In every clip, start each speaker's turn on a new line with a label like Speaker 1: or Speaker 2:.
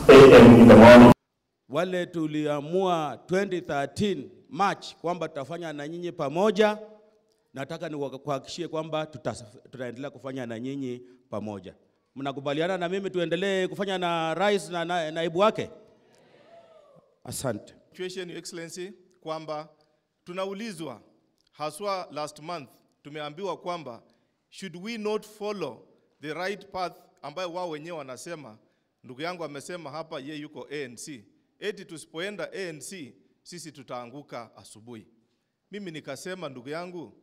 Speaker 1: a.m. in the morning.
Speaker 2: Wale tuliamua 2013 March kwamba tutafanya na nyinyi pamoja, nataka nikuhakikishie kwamba tutas- tutaendelea kufanya na nyinyi pamoja. Mnakubaliana na mimi tuendelee kufanya na rais na, na naibu wake? Asante.
Speaker 3: situation, Your Excellency, kwamba tunaulizwa haswa last month tumeambiwa kwamba should we not follow the right path ambayo wao wenyewe wanasema. Ndugu yangu amesema hapa ye yuko ANC, eti tusipoenda ANC sisi tutaanguka asubuhi. Mimi nikasema ndugu yangu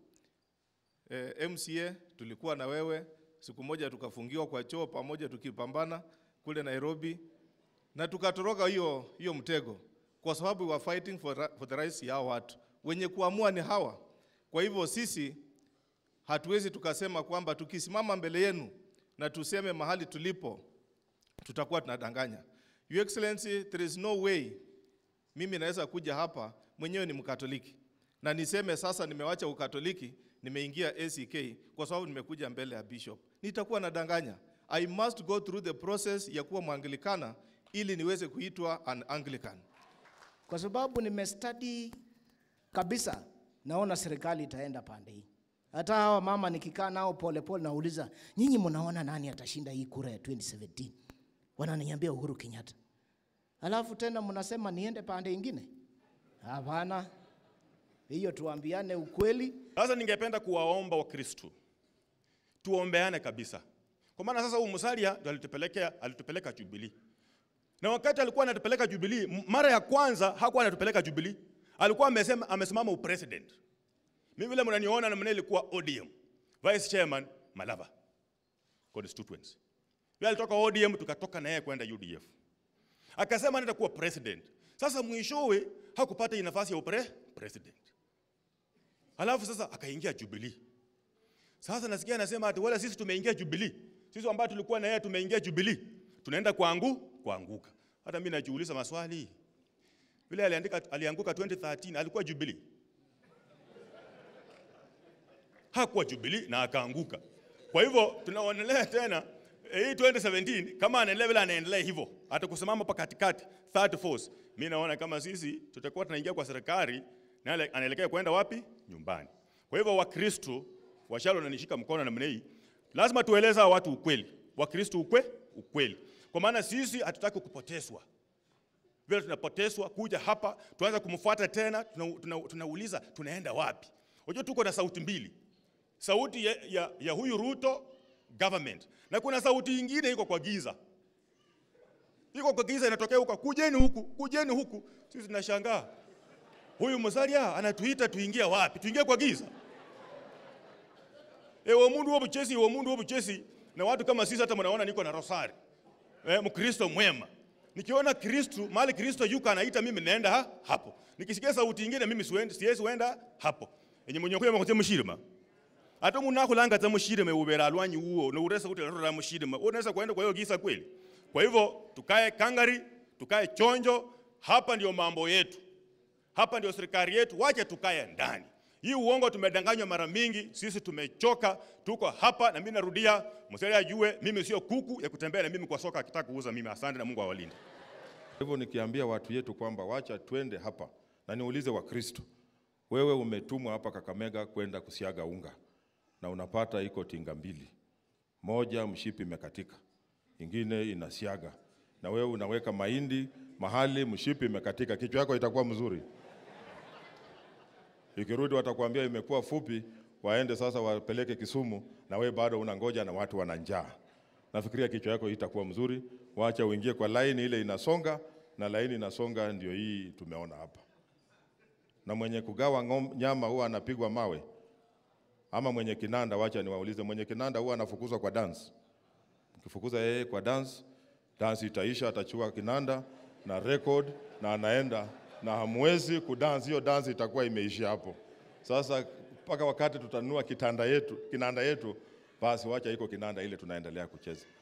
Speaker 3: eh, MCA tulikuwa na wewe siku moja tukafungiwa kwa choo pamoja tukipambana kule Nairobi na tukatoroka hiyo hiyo mtego kwa sababu we were fighting for, ra- for the rights ya hawa watu wenye kuamua ni hawa. Kwa hivyo sisi hatuwezi tukasema kwamba tukisimama mbele yenu na tuseme mahali tulipo tutakuwa tunadanganya. Your Excellency, there is no way mimi naweza kuja hapa mwenyewe ni Mkatoliki na niseme sasa nimewacha Ukatoliki nimeingia ACK kwa sababu nimekuja mbele ya bishop, nitakuwa nadanganya. I must go through the process ya kuwa Mwanglikana ili niweze kuitwa an Anglican.
Speaker 4: kwa sababu nimestudy kabisa, naona serikali itaenda pande hii. Hata hawa mama nikikaa nao polepole, nauliza nyinyi, mnaona nani atashinda hii kura ya 2017? Wananiambia Uhuru Kenyatta, alafu tena mnasema niende pande ingine? Hapana, hiyo tuambiane ukweli.
Speaker 5: Sasa ningependa kuwaomba Wakristo tuombeane kabisa, kwa maana sasa huyu Musalia ndo alitupelekea alitupeleka Jubilee, na wakati alikuwa anatupeleka Jubilee, m- mara ya kwanza hakuwa anatupeleka Jubilee, alikuwa amesema amesimama upresident. Mimi vile mnaniona na mimi nilikuwa ODM vice chairman Malava constituency. Yeye alitoka ODM tukatoka na yeye kwenda UDF, akasema anaenda kuwa president. Sasa mwishowe hakupata hii nafasi ya upre president. Alafu sasa akaingia Jubilee. Sasa nasikia anasema ati wala sisi tumeingia Jubilee. Sisi ambao tulikuwa na yeye tumeingia Jubilee. Tunaenda kuangu kuanguka. Hata mimi najiuliza maswali. Vile aliandika alianguka 2013 alikuwa Jubilee. Hakuwa Jubilee na akaanguka. Kwa hivyo tunaonelea tena eh, hii 2017 kama anaendelea vile anaendelea hivyo hata kusimama hapa katikati third force, mimi naona kama sisi tutakuwa tunaingia kwa serikali na ale- anaelekea kwenda wapi? Nyumbani. Kwa hivyo Wakristo washalo nanishika mkono namna hii, lazima tueleza hawa watu ukweli. Wakristo ukwe ukweli, kwa maana sisi hatutaki kupotezwa vile tunapotezwa kuja hapa tuanza kumfuata tena, tunauliza tuna, tuna tunauliza, tunaenda wapi? Unajua tuko na sauti mbili, sauti ya, ya, ya huyu Ruto government na kuna sauti ingine iko kwa giza, iko kwa giza inatokea huko, kujeni huku, kujeni huku. Sisi tunashangaa huyu Musalia anatuita tuingie wapi? Tuingie kwa giza? Ewe mundu wa buchesi, ewe mundu wa buchesi. Na watu kama sisi hata mnaona niko na rosari eh, Mkristo mwema. Nikiona Kristo mahali Kristo yuko anaita mimi naenda ha, hapo. Nikisikia sauti ingine mimi siwendi, siwezi kwenda hapo. Enye mwenye kuya makote mushirima. Ata mundu akulanga za mushirima ubera alwanyi uo na uresa kuti la mushirima. Unaweza kwenda kwa hiyo gisa kweli. Kwa hivyo tukae kangari, tukae chonjo, hapa ndio mambo yetu. Hapa ndio serikali yetu, wache tukae ndani. Hii uongo tumedanganywa mara mingi, sisi tumechoka, tuko hapa na mimi narudia, Musalia ajue mimi sio kuku ya kutembea na mimi kwa soka akitaka kuuza mimi. Asante na Mungu awalinde.
Speaker 6: Hivyo nikiambia watu yetu kwamba wacha twende hapa na niulize Wakristo, wewe umetumwa hapa Kakamega kwenda kusiaga unga na unapata iko tinga mbili, moja mshipi imekatika, ingine inasiaga, na wewe unaweka mahindi mahali mshipi imekatika, kichwa yako itakuwa mzuri? Ikirudi watakwambia imekuwa fupi, waende sasa wapeleke Kisumu, na wewe bado unangoja na watu wana njaa. Nafikiria kichwa yako itakuwa mzuri, wacha uingie kwa laini ile inasonga, na laini inasonga ndio hii tumeona hapa. Na mwenye kugawa ngom, nyama huwa anapigwa mawe, ama mwenye kinanda, wacha niwaulize, mwenye kinanda huwa anafukuzwa kwa dance. Ukifukuza yeye kwa dance, dance itaisha, atachukua kinanda na record na anaenda na hamwezi kudance, hiyo dance itakuwa imeishia hapo. Sasa mpaka wakati tutanunua kitanda yetu, kinanda yetu, basi wacha iko kinanda ile tunaendelea kucheza.